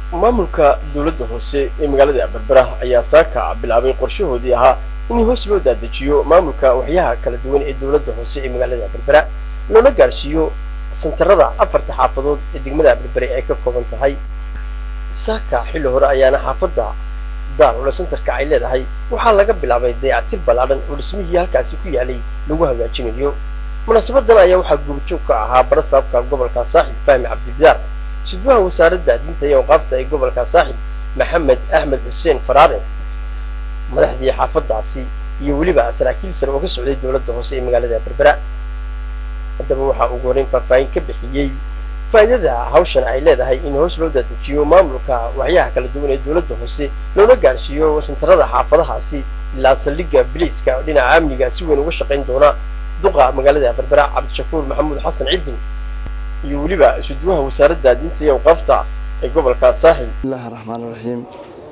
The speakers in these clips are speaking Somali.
maamulka dowladda hoose ee magaalada berbera ayaa saaka bilaabay qorshahoodii ahaa in hoos loo daadejiyo maamulka waxyaha kala duwan ee dowladda hoose ee magaalada berbera loona gaarsiiyo santarada afarta xaafadood ee degmada berbere ay ka kooban tahay saaka xilli hore ayaana xaafadda daarule santarka ay leedahay waxaa laga bilaabay dayactir ballaadhan oo dhismihii halkaasi ku yaalay lagu hagaajinayo munaasabadan ayaa waxaa guurjoog ka ahaa barasaabka gobolka saaxib fahmi cabdibidaar sidwaha wasaaradda diinta iyo awqaafta ee gobolka saaxib maxamed axmed xuseen faraare madaxdii xaafadaasi iyo weliba saraakiil sare oo ka socday dowladda hoose ee magaalada berbera haddaba waxaa ugu horreyn faahfaahin ka bixiyey faa'iidada hawshan ay leedahay in hoos loo daadejiyo maamulka waxyaha kala duwan ee dowladda hoose loona gaarsiiyo santarada xaafadahaasi ilaa saldhigga biliiska dhinaca amniga si weyn uga shaqayn doona duqa magaalada berbera cabdishakuur maxamuud xasan ciddin iyo weliba isudwaha wasaaradda diinta iyo awqaafta ee gobolka saaxil bismillahi raxmaan raxiim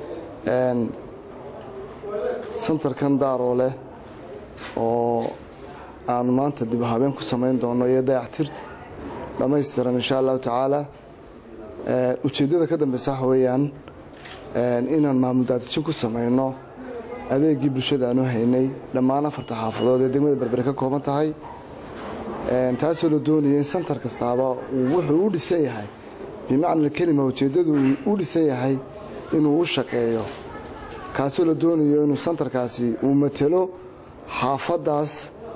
santarkan daaroo leh oo aan maanta dib u habeen ku samayn doono iyo dayactir dhammaystiran insha allahu tacaala ujeeddada ka dambeysa waxa weeyaan inaan maamul daadijin ku samayno adeegii bulshada aanu haynay dhammaan afarta xaafadood ee degmada berbere ka kooban tahay taasoo la doonayo in santar kastaaba wuxuu u dhisan yahay bimacna kelima ujeeddadu u dhisan yahay inuu u shaqeeyo kaasoo la doonayo inuu santarkaasi uu matelo xaafaddaas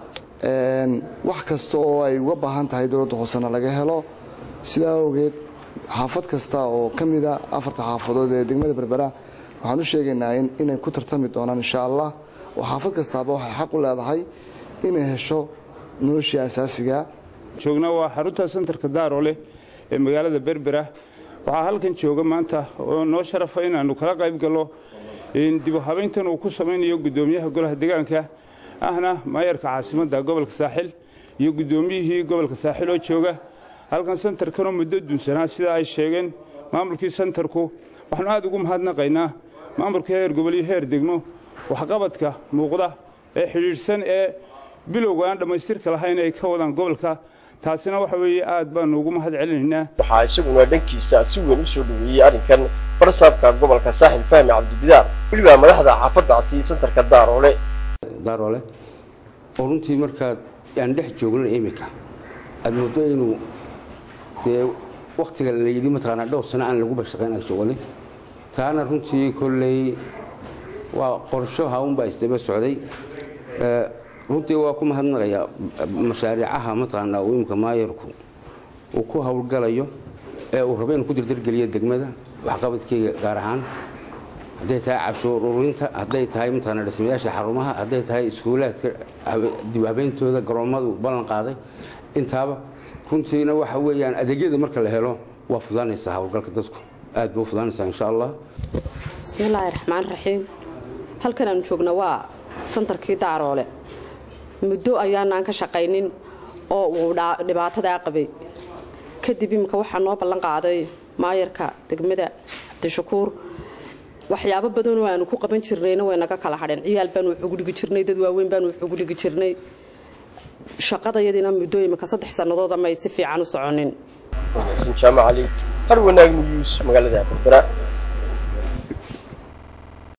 wax kasta oo ay uga baahan tahay dowladda hoosena laga helo sidaa awgeed xaafad kasta oo ka mida afarta xaafadood ee degmada berbera waxaan u sheegaynaa inay ku tartami doonaan insha allah oo xaafad kastaaba waxay xaq u leedahay inay hesho noloshii asaasiga joogna waa xarunta santarka daaroo leh ee magaalada berbera waxaa halkan jooga maanta oo noo sharafa inaannu kala qayb gallo dibu habayntan uu ku samaynayo guddoomiyaha golaha deegaanka ahna maayarka caasimadda gobolka saaxil iyo guddoomiyihii gobolka saaxil oo jooga halkan santarkanoo muddo dunsanaa sida ay sheegeen maamulkii santarku waxaanu aad ugu mahadnaqaynaa maamulka heer gobol iyo heer degmo waxqabadka muuqda ee xidhiidhsan ee bilowga aan dhammaystirka lahayn ay ka wadaan gobolka taasina waxa weeye aad baanu ugu mahad celinaynaa waxaa isaguna dhankiisa si weyn u soo dhoweeyey arrinkan barasaabka gobolka saaxil fahmi cabdibidaar weliba madaxda xaafaddaasi santarka daaroole daaroole oo runtii markaad aan dhex joognan iminka aad mooddo inuu dee wakhtiga la yidhi mataqaanaa dhowr sano aan lagu bashaqayn ag joogani taana runtii kolley waa qorsho haunbaa isdaba socday runtii waa ku mahadnaqayaa mashaariicaha mataqaanaa uu imika maayarku uu ku howlgalayo ee uu rabo inuu ku dirdirgeliyo degmada waxqabadkeyga gaar ahaan hadday tahay cashuur ururinta hadday tahay mataqaanaa dhismayaasha xarumaha hadday tahay iskuulaadka dib habeyntooda garoommadu ballan qaaday intaaba runtiina waxa weeyaan adeegyada marka la helo waa fudaanaysaa howlgalka dadku aad bay u fudaanaysaa insha allah bismillaahi raxmaan raxiim halkan aanu joogna waa santarkii daaroole muddo ayaanaan ka shaqaynin oo uu dhibaatadaa qabay kadib imika waxaa noo ballan qaaday maayarka degmada cabdishakuur waxyaabo badanoo aanu ku qaban jirnayna way naga kala hadheen ciyaal baanu wuxugu dhigi jirnay dad waaweyn baanu wuxugu dhigi jirnay shaqadayadiina muddo imika saddex sannadood ama ay si fiican u soconin jaamac cali har wanaag nuyuus magaalada berbera